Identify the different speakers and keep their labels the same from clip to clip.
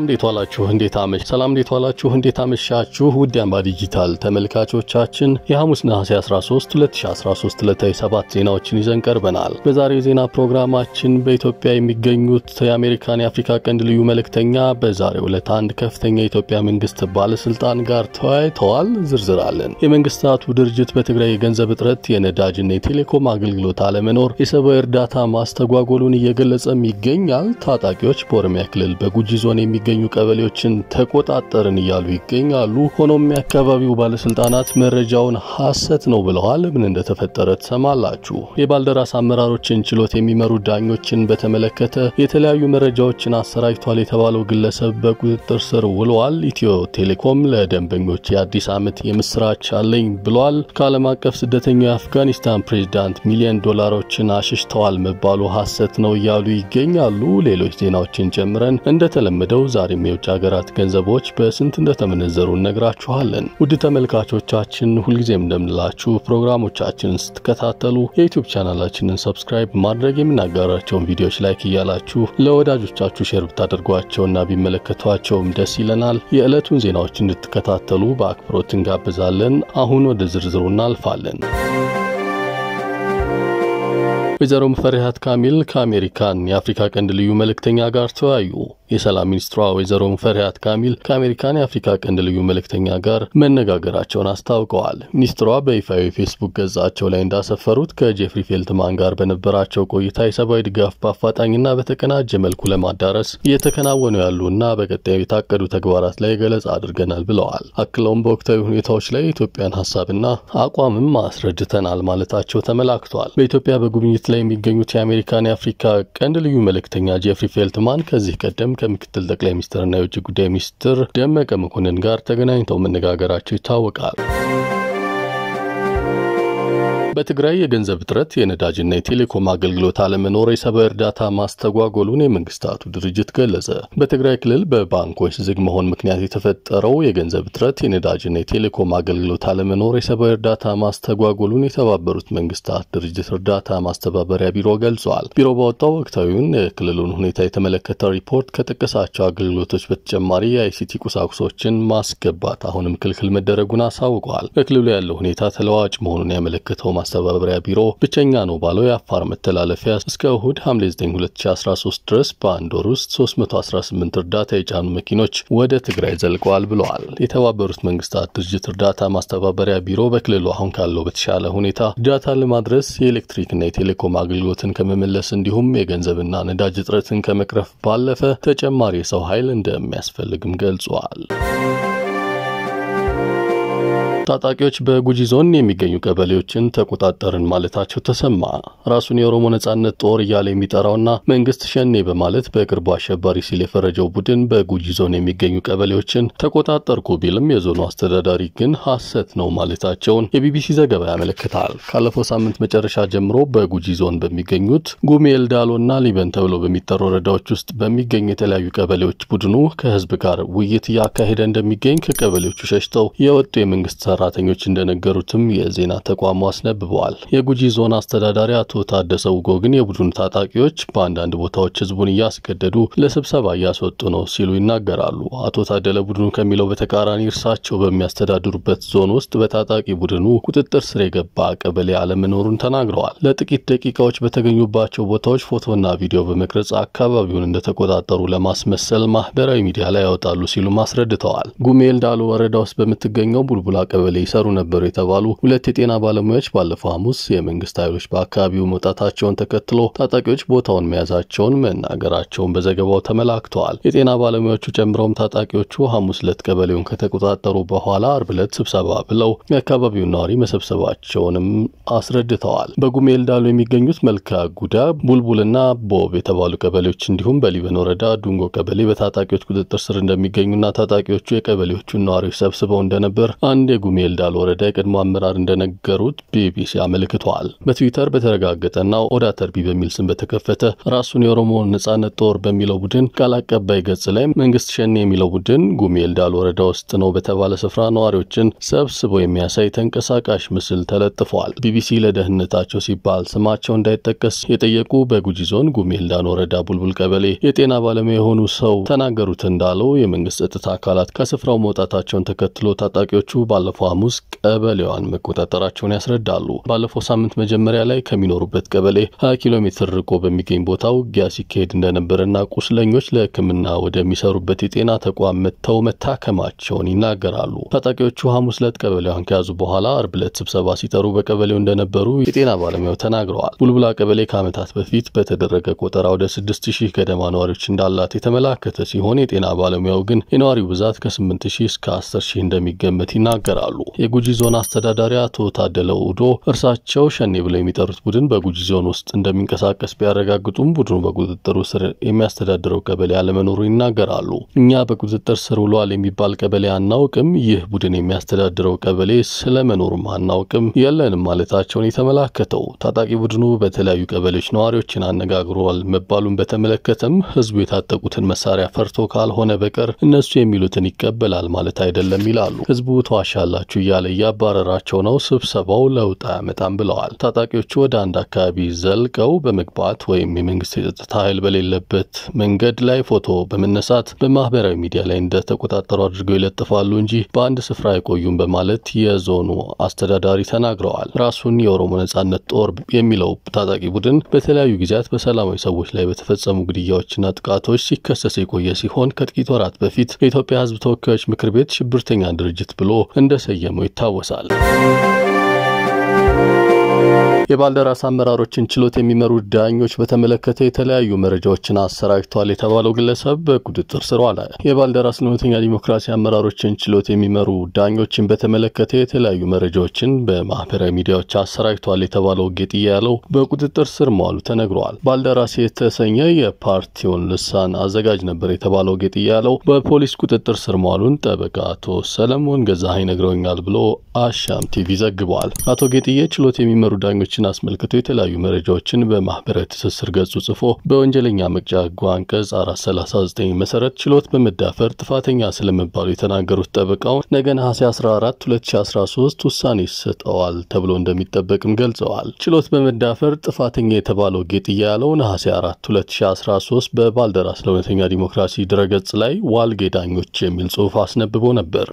Speaker 1: እንዴት ዋላችሁ? እንዴት አመሽ ሰላም እንዴት ዋላችሁ? እንዴት አመሻችሁ? ውድ አምባ ዲጂታል ተመልካቾቻችን የሐሙስ ነሐሴ 13 2013 ዕለታዊ ሰባት ዜናዎችን ይዘን ቀርበናል። በዛሬው የዜና ፕሮግራማችን በኢትዮጵያ የሚገኙት የአሜሪካን የአፍሪካ ቀንድ ልዩ መልእክተኛ በዛሬው ዕለት አንድ ከፍተኛ የኢትዮጵያ መንግስት ባለስልጣን ጋር ተወያይተዋል። ዝርዝር አለን። የመንግስታቱ ድርጅት በትግራይ የገንዘብ እጥረት፣ የነዳጅና የቴሌኮም አገልግሎት አለመኖር የሰብአዊ እርዳታ ማስተጓጎሉን እየገለጸም ይገኛል። ታጣቂዎች በኦሮሚያ ክልል በጉጂ ዞን የሚገኙ ቀበሌዎችን ተቆጣጠርን እያሉ ይገኛሉ። ሆኖም የአካባቢው ባለስልጣናት መረጃውን ሐሰት ነው ብለዋል። ምን እንደተፈጠረ ትሰማላችሁ። የባልደራስ አመራሮችን ችሎት የሚመሩ ዳኞችን በተመለከተ የተለያዩ መረጃዎችን አሰራጅቷል የተባለው ግለሰብ በቁጥጥር ስር ውለዋል። ኢትዮ ቴሌኮም ለደንበኞች የአዲስ ዓመት የምስራች አለኝ ብሏል። ከዓለም አቀፍ ስደተኛው የአፍጋኒስታን ፕሬዚዳንት ሚሊዮን ዶላሮችን አሽሽተዋል መባሉ ሐሰት ነው እያሉ ይገኛሉ። ሌሎች ዜናዎችን ጨምረን እንደተለመደው ዛሬም የውጭ ሀገራት ገንዘቦች በስንት እንደተመነዘሩ እነግራችኋለን። ውድ ተመልካቾቻችን ሁልጊዜም እንደምንላችሁ ፕሮግራሞቻችንን ስትከታተሉ የዩቲዩብ ቻናላችንን ሰብስክራይብ ማድረግ የምናጋራቸውን ቪዲዮዎች ላይክ እያላችሁ ለወዳጆቻችሁ ሼር ብታደርጓቸውና ቢመለከቷቸውም ደስ ይለናል። የዕለቱን ዜናዎች እንድትከታተሉ በአክብሮት እንጋብዛለን። አሁን ወደ ዝርዝሩ እናልፋለን። ወይዘሮ ሙፈሪሃት ካሚል ከአሜሪካን የአፍሪካ ቀንድ ልዩ መልእክተኛ ጋር ተወያዩ። የሰላም ሚኒስትሯ ወይዘሮ ሙፈሪሃት ካሚል ከአሜሪካን የአፍሪካ ቀንድ ልዩ መልእክተኛ ጋር መነጋገራቸውን አስታውቀዋል። ሚኒስትሯ በይፋዊ ፌስቡክ ገጻቸው ላይ እንዳሰፈሩት ከጄፍሪ ፌልትማን ጋር በነበራቸው ቆይታ የሰብአዊ ድጋፍ በአፋጣኝና በተቀናጀ መልኩ ለማዳረስ እየተከናወኑ ያሉና በቀጣዩ የታቀዱ ተግባራት ላይ ገለጻ አድርገናል ብለዋል። አክለውም በወቅታዊ ሁኔታዎች ላይ የኢትዮጵያን ሀሳብና አቋምም አስረድተናል ማለታቸው ተመላክቷል። በኢትዮጵያ በጉብኝት ላይ የሚገኙት የአሜሪካን የአፍሪካ ቀንድ ልዩ መልእክተኛ ጄፍሪ ፌልትማን ከዚህ ቀደም ከምክትል ጠቅላይ ሚኒስትርና የውጭ ጉዳይ ሚኒስትር ደመቀ መኮንን ጋር ተገናኝተው መነጋገራቸው ይታወቃል። በትግራይ የገንዘብ እጥረት፣ የነዳጅና የቴሌኮም አገልግሎት አለመኖር የሰብአዊ እርዳታ ማስተጓጎሉን የመንግስታቱ ድርጅት ገለጸ። በትግራይ ክልል በባንኮች ዝግ መሆን ምክንያት የተፈጠረው የገንዘብ እጥረት፣ የነዳጅና የቴሌኮም አገልግሎት አለመኖር የሰብአዊ እርዳታ ማስተጓጎሉን የተባበሩት መንግስታት ድርጅት እርዳታ ማስተባበሪያ ቢሮ ገልጿል። ቢሮ ባወጣው ወቅታዊውን የክልሉን ሁኔታ የተመለከተ ሪፖርት ከጠቀሳቸው አገልግሎቶች በተጨማሪ የአይሲቲ ቁሳቁሶችን ማስገባት አሁንም ክልክል መደረጉን አሳውቀዋል። በክልሉ ያለው ሁኔታ ተለዋጭ መሆኑን ያመለከተው ማስተባበሪያ ቢሮ ብቸኛ ነው ባለው የአፋር መተላለፊያ እስከ እሁድ ሐምሌ 9 2013 ድረስ በአንድ ወር ውስጥ 318 እርዳታ የጫኑ መኪኖች ወደ ትግራይ ዘልቀዋል ብለዋል። የተባበሩት መንግስታት ድርጅት እርዳታ ማስተባበሪያ ቢሮ በክልሉ አሁን ካለው በተሻለ ሁኔታ እርዳታ ለማድረስ የኤሌክትሪክና የቴሌኮም አገልግሎትን ከመመለስ እንዲሁም የገንዘብና ነዳጅ እጥረትን ከመቅረፍ ባለፈ ተጨማሪ የሰው ኃይል እንደሚያስፈልግም ገልጿል። ታጣቂዎች በጉጂ ዞን የሚገኙ ቀበሌዎችን ተቆጣጠርን ማለታቸው ተሰማ። ራሱን የኦሮሞ ነጻነት ጦር እያለ የሚጠራውና መንግስት ሸኔ በማለት በቅርቡ አሸባሪ ሲል የፈረጀው ቡድን በጉጂ ዞን የሚገኙ ቀበሌዎችን ተቆጣጠርኩ ቢልም የዞኑ አስተዳዳሪ ግን ሐሰት ነው ማለታቸውን የቢቢሲ ዘገባ ያመለክታል። ካለፈው ሳምንት መጨረሻ ጀምሮ በጉጂ ዞን በሚገኙት ጉሜ ኤልዳሎና ሊበን ተብሎ በሚጠሩ ወረዳዎች ውስጥ በሚገኙ የተለያዩ ቀበሌዎች ቡድኑ ከህዝብ ጋር ውይይት እያካሄደ እንደሚገኝ ከቀበሌዎቹ ሸሽተው የወጡ የመንግስት ሰራተኞች እንደነገሩትም የዜና ተቋሙ አስነብበዋል። የጉጂ ዞን አስተዳዳሪ አቶ ታደሰ ውጎ ግን የቡድኑ ታጣቂዎች በአንዳንድ ቦታዎች ህዝቡን እያስገደዱ ለስብሰባ እያስወጡ ነው ሲሉ ይናገራሉ። አቶ ታደለ ቡድኑ ከሚለው በተቃራኒ እርሳቸው በሚያስተዳድሩበት ዞን ውስጥ በታጣቂ ቡድኑ ቁጥጥር ስር የገባ ቀበሌ አለመኖሩን ተናግረዋል። ለጥቂት ደቂቃዎች በተገኙባቸው ቦታዎች ፎቶና ቪዲዮ በመቅረጽ አካባቢውን እንደተቆጣጠሩ ለማስመሰል ማህበራዊ ሚዲያ ላይ ያወጣሉ ሲሉም አስረድተዋል። ጉሜል ዳሎ ወረዳ ውስጥ በምትገኘው ቡልቡላ ቀበሌ ይሰሩ ነበሩ የተባሉ ሁለት የጤና ባለሙያዎች ባለፈው ሐሙስ የመንግስት ኃይሎች በአካባቢው መውጣታቸውን ተከትሎ ታጣቂዎች ቦታውን መያዛቸውን መናገራቸውን በዘገባው ተመላክተዋል። የጤና ባለሙያዎቹ ጨምረውም ታጣቂዎቹ ሐሙስ ዕለት ቀበሌውን ከተቆጣጠሩ በኋላ አርብ ዕለት ስብሰባ ብለው የአካባቢውን ነዋሪ መሰብሰባቸውንም አስረድተዋል። በጉሜል ዳሎ የሚገኙት መልካ ጉዳ፣ ቡልቡልና ቦብ የተባሉ ቀበሌዎች እንዲሁም በሊበን ወረዳ ዱንጎ ቀበሌ በታጣቂዎች ቁጥጥር ስር እንደሚገኙና ታጣቂዎቹ የቀበሌዎቹን ነዋሪዎች ሰብስበው እንደነበር አንድ የጉሜ ጉሜ ኤልዳል ወረዳ የቀድሞ አመራር እንደነገሩት ቢቢሲ አመልክቷል። በትዊተር በተረጋገጠና ኦዳ ተርቢ በሚል ስም በተከፈተ ራሱን የኦሮሞ ነጻነት ጦር በሚለው ቡድን ቃል አቀባይ ገጽ ላይ መንግስት ሸኔ የሚለው ቡድን ጉሜ ኤልዳል ወረዳ ውስጥ ነው በተባለ ስፍራ ነዋሪዎችን ሰብስቦ የሚያሳይ ተንቀሳቃሽ ምስል ተለጥፏል። ቢቢሲ ለደህንነታቸው ሲባል ስማቸው እንዳይጠቀስ የጠየቁ በጉጂ ዞን ጉሜ ኤልዳን ወረዳ ቡልቡል ቀበሌ የጤና ባለሙያ የሆኑ ሰው ተናገሩት እንዳለው የመንግስት ጸጥታ አካላት ከስፍራው መውጣታቸውን ተከትሎ ታጣቂዎቹ ባለፈው ሐሙስ ቀበሌዋን መቆጣጠራቸውን ያስረዳሉ። ባለፈው ሳምንት መጀመሪያ ላይ ከሚኖሩበት ቀበሌ 20 ኪሎ ሜትር ርቆ በሚገኝ ቦታ ውጊያ ሲካሄድ እንደነበረና ቁስለኞች ለሕክምና ወደሚሰሩበት የጤና ተቋም መጥተው መታከማቸውን ይናገራሉ። ታጣቂዎቹ ሐሙስ ዕለት ቀበሌዋን ከያዙ በኋላ አርብ ዕለት ስብሰባ ሲጠሩ በቀበሌው እንደነበሩ የጤና ባለሙያው ተናግረዋል። ቡልቡላ ቀበሌ ከዓመታት በፊት በተደረገ ቆጠራ ወደ 6000 ገደማ ነዋሪዎች እንዳላት የተመላከተ ሲሆን የጤና ባለሙያው ግን የነዋሪው ብዛት ከ8000 እስከ 10000 እንደሚገመት ይናገራሉ። የጉጂ ዞን አስተዳዳሪ አቶ ታደለ ኡዶ እርሳቸው ሸኔ ብለው የሚጠሩት ቡድን በጉጂ ዞን ውስጥ እንደሚንቀሳቀስ ቢያረጋግጡም ቡድኑ በቁጥጥሩ ስር የሚያስተዳድረው ቀበሌ አለመኖሩ ይናገራሉ። እኛ በቁጥጥር ስር ውሏል የሚባል ቀበሌ አናውቅም፣ ይህ ቡድን የሚያስተዳድረው ቀበሌ ስለመኖሩም አናውቅም፣ የለንም ማለታቸውን የተመላከተው ታጣቂ ቡድኑ በተለያዩ ቀበሌዎች ነዋሪዎችን አነጋግሯል መባሉን በተመለከተም ህዝቡ የታጠቁትን መሳሪያ ፈርቶ ካልሆነ በቀር እነሱ የሚሉትን ይቀበላል ማለት አይደለም ይላሉ። ህዝቡ ተዋሻላችሁ እያለ እያባረራቸው ነው፣ ስብሰባው ለውጥ አያመጣም ብለዋል። ታጣቂዎቹ ወደ አንድ አካባቢ ዘልቀው በመግባት ወይም የመንግስት የጸጥታ ኃይል በሌለበት መንገድ ላይ ፎቶ በመነሳት በማህበራዊ ሚዲያ ላይ እንደተቆጣጠሩ አድርገው ይለጥፋሉ እንጂ በአንድ ስፍራ አይቆዩም በማለት የዞኑ አስተዳዳሪ ተናግረዋል። ራሱን የኦሮሞ ነጻነት ጦር የሚለው ታጣቂ ቡድን በተለያዩ ጊዜያት በሰላማዊ ሰዎች ላይ በተፈጸሙ ግድያዎችና ጥቃቶች ሲከሰስ የቆየ ሲሆን ከጥቂት ወራት በፊት የኢትዮጵያ ህዝብ ተወካዮች ምክር ቤት ሽብርተኛ ድርጅት ብሎ እንደሰየመው ይታወሳል። የባልደራስ አመራሮችን ችሎት የሚመሩ ዳኞች በተመለከተ የተለያዩ መረጃዎችን አሰራጭተዋል የተባለው ግለሰብ በቁጥጥር ስር ዋለ። የባልደራስ እውነተኛ ዲሞክራሲ አመራሮችን ችሎት የሚመሩ ዳኞችን በተመለከተ የተለያዩ መረጃዎችን በማህበራዊ ሚዲያዎች አሰራጭተዋል የተባለው ጌጥያ ያለው በቁጥጥር ስር መዋሉ ተነግሯል። ባልደራስ የተሰኘ የፓርቲውን ልሳን አዘጋጅ ነበር የተባለው ጌጥያ ያለው በፖሊስ ቁጥጥር ስር መዋሉን ጠበቃ አቶ ሰለሞን ገዛሀኝ ነግረውኛል ብሎ አሻም ቲቪ ዘግቧል። አቶ ጌጥዬ ችሎት የሚመሩ ዳኞችን አስመልክቶ የተለያዩ መረጃዎችን በማህበራዊ ትስስር ገጹ ጽፎ በወንጀለኛ መቅጫ ሕጉ አንቀጽ 439 መሰረት ችሎት በመዳፈር ጥፋተኛ ስለመባሉ የተናገሩት ጠበቃው ነገ ነሐሴ 14 2013 ውሳኔ ይሰጠዋል ተብሎ እንደሚጠበቅም ገልጸዋል። ችሎት በመዳፈር ጥፋተኛ የተባለው ጌጥያ ያለው ነሐሴ 4 2013 በባልደራስ ለእውነተኛ ዲሞክራሲ ድረገጽ ላይ ዋልጌ ዳኞች የሚል ጽሑፍ አስነብቦ ነበር።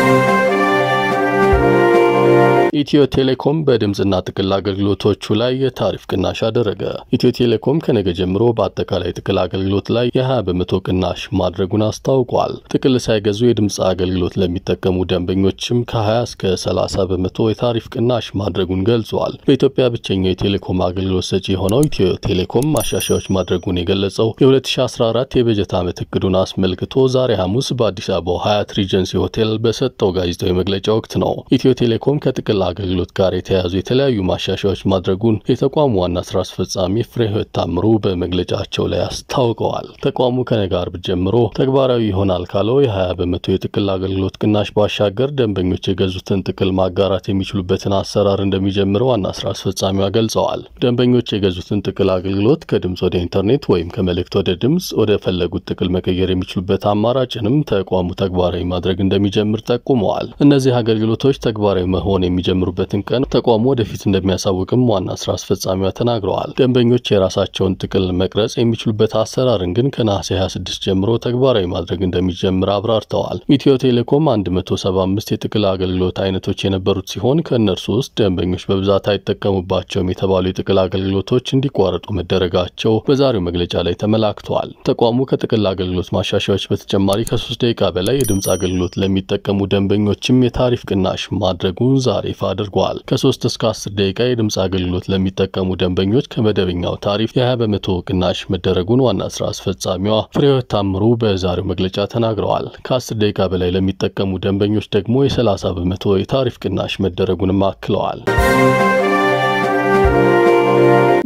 Speaker 1: ኢትዮ ቴሌኮም በድምፅና ጥቅል አገልግሎቶቹ ላይ የታሪፍ ቅናሽ አደረገ። ኢትዮ ቴሌኮም ከነገ ጀምሮ በአጠቃላይ ጥቅል አገልግሎት ላይ የ20 በመቶ ቅናሽ ማድረጉን አስታውቋል። ጥቅል ሳይገዙ የድምፅ አገልግሎት ለሚጠቀሙ ደንበኞችም ከ20 እስከ 30 በመቶ የታሪፍ ቅናሽ ማድረጉን ገልጿል። በኢትዮጵያ ብቸኛው የቴሌኮም አገልግሎት ሰጪ የሆነው ኢትዮ ቴሌኮም ማሻሻያዎች ማድረጉን የገለጸው የ2014 የበጀት ዓመት እቅዱን አስመልክቶ ዛሬ ሐሙስ በአዲስ አበባው ሀያት ሪጀንሲ ሆቴል በሰጠው ጋዜጣዊ መግለጫ ወቅት ነው። ኢትዮ ቴሌኮም ከጥቅል አገልግሎት ጋር የተያያዙ የተለያዩ ማሻሻያዎች ማድረጉን የተቋሙ ዋና ስራ አስፈጻሚ ፍሬህይወት ታምሩ በመግለጫቸው ላይ አስታውቀዋል። ተቋሙ ከነገ አርብ ጀምሮ ተግባራዊ ይሆናል ካለው የ20 በመቶ የጥቅል አገልግሎት ቅናሽ ባሻገር ደንበኞች የገዙትን ጥቅል ማጋራት የሚችሉበትን አሰራር እንደሚጀምር ዋና ስራ አስፈጻሚዋ ገልጸዋል። ደንበኞች የገዙትን ጥቅል አገልግሎት ከድምፅ ወደ ኢንተርኔት ወይም ከመልእክት ወደ ድምፅ ወደ ፈለጉት ጥቅል መቀየር የሚችሉበት አማራጭንም ተቋሙ ተግባራዊ ማድረግ እንደሚጀምር ጠቁመዋል። እነዚህ አገልግሎቶች ተግባራዊ መሆን የሚጀምሩበትን ቀን ተቋሙ ወደፊት እንደሚያሳውቅም ዋና ስራ አስፈጻሚዋ ተናግረዋል። ደንበኞች የራሳቸውን ጥቅል መቅረጽ የሚችሉበት አሰራርን ግን ከነሐሴ 26 ጀምሮ ተግባራዊ ማድረግ እንደሚጀምር አብራርተዋል። ኢትዮ ቴሌኮም 175 የጥቅል አገልግሎት አይነቶች የነበሩት ሲሆን ከእነርሱ ውስጥ ደንበኞች በብዛት አይጠቀሙባቸውም የተባሉ የጥቅል አገልግሎቶች እንዲቋረጡ መደረጋቸው በዛሬው መግለጫ ላይ ተመላክተዋል። ተቋሙ ከጥቅል አገልግሎት ማሻሻያዎች በተጨማሪ ከሶስት ደቂቃ በላይ የድምፅ አገልግሎት ለሚጠቀሙ ደንበኞችም የታሪፍ ቅናሽ ማድረጉን ዛሬ ይፋ አድርገዋል። ከሶስት እስከ አስር ደቂቃ የድምፅ አገልግሎት ለሚጠቀሙ ደንበኞች ከመደበኛው ታሪፍ የ20 በመቶ ቅናሽ መደረጉን ዋና ስራ አስፈጻሚዋ ፍሬህይወት ታምሩ በዛሬው መግለጫ ተናግረዋል። ከአስር ደቂቃ በላይ ለሚጠቀሙ ደንበኞች ደግሞ የ30 በመቶ የታሪፍ ቅናሽ መደረጉንም አክለዋል።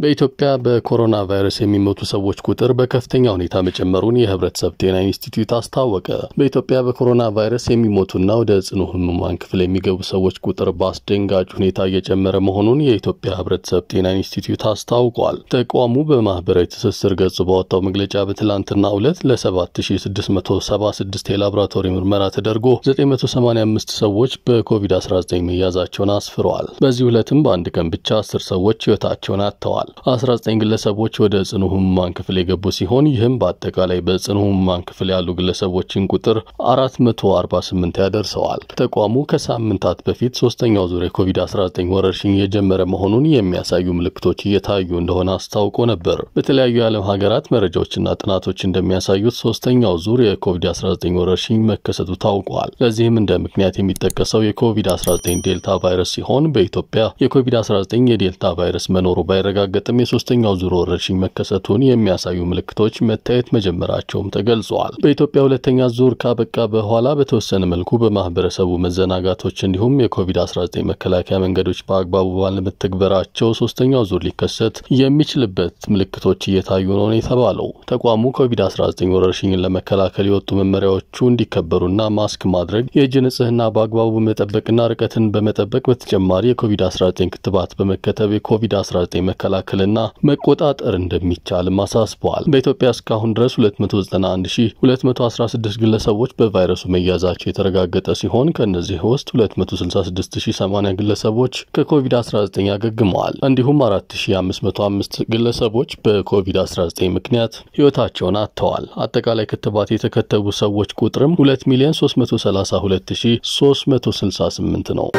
Speaker 1: በኢትዮጵያ በኮሮና ቫይረስ የሚሞቱ ሰዎች ቁጥር በከፍተኛ ሁኔታ መጨመሩን የህብረተሰብ ጤና ኢንስቲትዩት አስታወቀ። በኢትዮጵያ በኮሮና ቫይረስ የሚሞቱና ወደ ጽኑ ህሙማን ክፍል የሚገቡ ሰዎች ቁጥር በአስደንጋጭ ሁኔታ እየጨመረ መሆኑን የኢትዮጵያ ህብረተሰብ ጤና ኢንስቲትዩት አስታውቋል። ተቋሙ በማህበራዊ ትስስር ገጹ ባወጣው መግለጫ በትላንትናው ዕለት ለ7676 የላቦራቶሪ ምርመራ ተደርጎ 985 ሰዎች በኮቪድ-19 መያዛቸውን አስፍረዋል። በዚህ ዕለትም በአንድ ቀን ብቻ 10 ሰዎች ህይወታቸውን አጥተዋል። 19 ግለሰቦች ወደ ጽኑ ህሙማን ክፍል የገቡ ሲሆን ይህም በአጠቃላይ በጽኑ ህሙማን ክፍል ያሉ ግለሰቦችን ቁጥር 448 ያደርሰዋል። ተቋሙ ከሳምንታት በፊት ሶስተኛው ዙር የኮቪድ-19 ወረርሽኝ የጀመረ መሆኑን የሚያሳዩ ምልክቶች እየታዩ እንደሆነ አስታውቆ ነበር። በተለያዩ የዓለም ሀገራት መረጃዎችና ጥናቶች እንደሚያሳዩት ሶስተኛው ዙር የኮቪድ-19 ወረርሽኝ መከሰቱ ታውቋል። ለዚህም እንደ ምክንያት የሚጠቀሰው የኮቪድ-19 ዴልታ ቫይረስ ሲሆን በኢትዮጵያ የኮቪድ-19 የዴልታ ቫይረስ መኖሩ ባይረጋገጥም የሶስተኛው ዙር ወረርሽኝ መከሰቱን የሚያሳዩ ምልክቶች መታየት መጀመራቸውም ተገልጸዋል። በኢትዮጵያ ሁለተኛ ዙር ካበቃ በኋላ በተወሰነ መልኩ በማህበረሰቡ መዘናጋቶች እንዲሁም የኮቪድ-19 መከላከያ መንገዶች በአግባቡ ባለመተግበራቸው ሶስተኛው ዙር ሊከሰት የሚችልበት ምልክቶች እየታዩ ነው የተባለው ተቋሙ ኮቪድ-19 ወረርሽኝን ለመከላከል የወጡ መመሪያዎቹ እንዲከበሩና ማስክ ማድረግ፣ የእጅ ንጽህና በአግባቡ መጠበቅና ርቀትን በመጠበቅ በተጨማሪ የኮቪድ-19 ክትባት በመከተብ የኮቪድ-19 መከላከልና መቆጣጠር እንደሚቻልም አሳስበዋል። በኢትዮጵያ እስካሁን ድረስ 291216 ግለሰቦች በቫይረሱ መያዛቸው የተረጋገጠ ሲሆን ከእነዚህ ውስጥ 266080 ግለሰቦች ከኮቪድ-19 ያገግመዋል። እንዲሁም 4505 ግለሰቦች በኮቪድ-19 ምክንያት ህይወታቸውን አጥተዋል። አጠቃላይ ክትባት የተከተቡ ሰዎች ቁጥርም 2 ሚሊዮን 332368 ነው።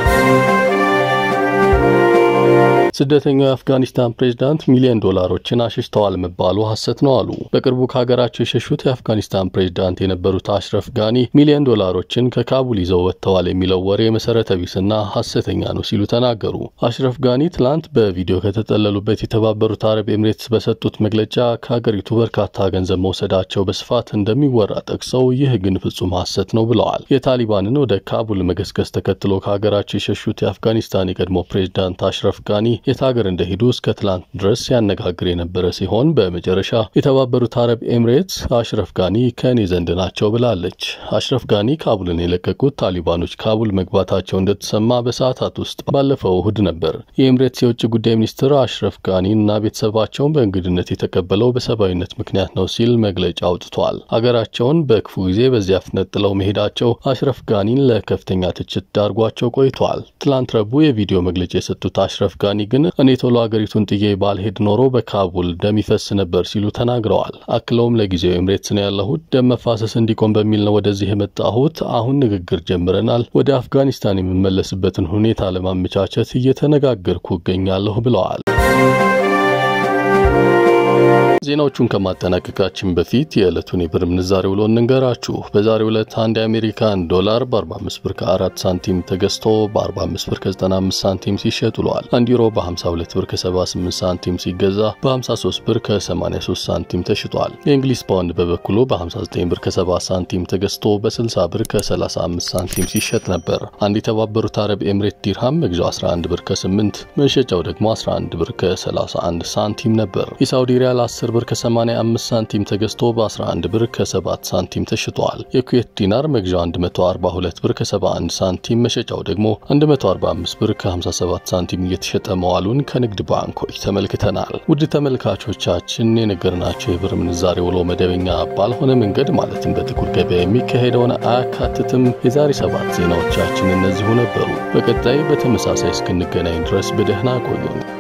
Speaker 1: ስደተኛው የአፍጋኒስታን ፕሬዝዳንት ሚሊዮን ዶላሮችን አሽሽተዋል መባሉ ሐሰት ነው አሉ። በቅርቡ ከሀገራቸው የሸሹት የአፍጋኒስታን ፕሬዝዳንት የነበሩት አሽረፍ ጋኒ ሚሊዮን ዶላሮችን ከካቡል ይዘው ወጥተዋል የሚለው ወሬ መሰረተ ቢስና ሐሰተኛ ነው ሲሉ ተናገሩ። አሽረፍ ጋኒ ትላንት በቪዲዮ ከተጠለሉበት የተባበሩት አረብ ኤምሬትስ በሰጡት መግለጫ ከሀገሪቱ በርካታ ገንዘብ መውሰዳቸው በስፋት እንደሚወራ ጠቅሰው ይህ ግን ፍጹም ሐሰት ነው ብለዋል። የታሊባንን ወደ ካቡል መገስገስ ተከትሎ ከሀገራቸው የሸሹት የአፍጋኒስታን የቀድሞ ፕሬዝዳንት አሽረፍ ጋኒ የት ሀገር እንደሄዱ እስከ ትላንት ድረስ ሲያነጋግር የነበረ ሲሆን በመጨረሻ የተባበሩት አረብ ኤምሬትስ አሽረፍ ጋኒ ከእኔ ዘንድ ናቸው ብላለች። አሽረፍ ጋኒ ካቡልን የለቀቁት ታሊባኖች ካቡል መግባታቸው እንደተሰማ በሰዓታት ውስጥ ባለፈው እሁድ ነበር። የኤምሬትስ የውጭ ጉዳይ ሚኒስትር አሽረፍ ጋኒ እና ቤተሰባቸውን በእንግድነት የተቀበለው በሰብአዊነት ምክንያት ነው ሲል መግለጫ አውጥቷል። ሀገራቸውን በክፉ ጊዜ በዚያ ፍጥነት ጥለው መሄዳቸው አሽረፍ ጋኒን ለከፍተኛ ትችት ዳርጓቸው ቆይቷል። ትላንት ረቡዕ የቪዲዮ መግለጫ የሰጡት አሽረፍ ጋኒ ግን እኔ ቶሎ ሀገሪቱን ጥዬ ባልሄድ ኖሮ በካቡል ደም ይፈስ ነበር ሲሉ ተናግረዋል። አክለውም ለጊዜው ኤምሬትስ ነው ያለሁት፣ ደም መፋሰስ እንዲቆም በሚል ነው ወደዚህ የመጣሁት። አሁን ንግግር ጀምረናል። ወደ አፍጋኒስታን የምመለስበትን ሁኔታ ለማመቻቸት እየተነጋገርኩ እገኛለሁ ብለዋል። ዜናዎቹን ከማጠናቀቃችን በፊት የዕለቱን የብር ምንዛሬ ውሎ እንንገራችሁ። በዛሬው ዕለት አንድ የአሜሪካን ዶላር በ45 ብር ከ4 ሳንቲም ተገዝቶ በ45 ብር ከ95 ሳንቲም ሲሸጥ ውለዋል። አንድ ዩሮ በ52 ብር ከ78 ሳንቲም ሲገዛ በ53 ብር ከ83 ሳንቲም ተሽጧል። የእንግሊዝ ፓውንድ በበኩሉ በ59 ብር ከ70 ሳንቲም ተገዝቶ በ60 ብር ከ35 ሳንቲም ሲሸጥ ነበር። አንድ የተባበሩት አረብ ኤምሬት ዲርሃም መግዣው 11 ብር ከ8 መሸጫው ደግሞ 11 ብር ከ31 ሳንቲም ነበር። የሳውዲ ሪያል 10 ብር ከ85 ሳንቲም ተገዝቶ በ11 ብር ከ7 ሳንቲም ተሽጧል። የኩዌት ዲናር መግዣው 142 ብር ከ71 ሳንቲም መሸጫው ደግሞ 145 ብር ከ57 ሳንቲም እየተሸጠ መዋሉን ከንግድ ባንኮች ተመልክተናል። ውድ ተመልካቾቻችን የነገርናቸው የብር ምንዛሬ ውሎ መደበኛ ባልሆነ መንገድ ማለትም በጥቁር ገበያ የሚካሄደውን አያካትትም። የዛሬ ሰባት ዜናዎቻችን እነዚሁ ነበሩ። በቀጣይ በተመሳሳይ እስክንገናኝ ድረስ በደህና ቆዩን።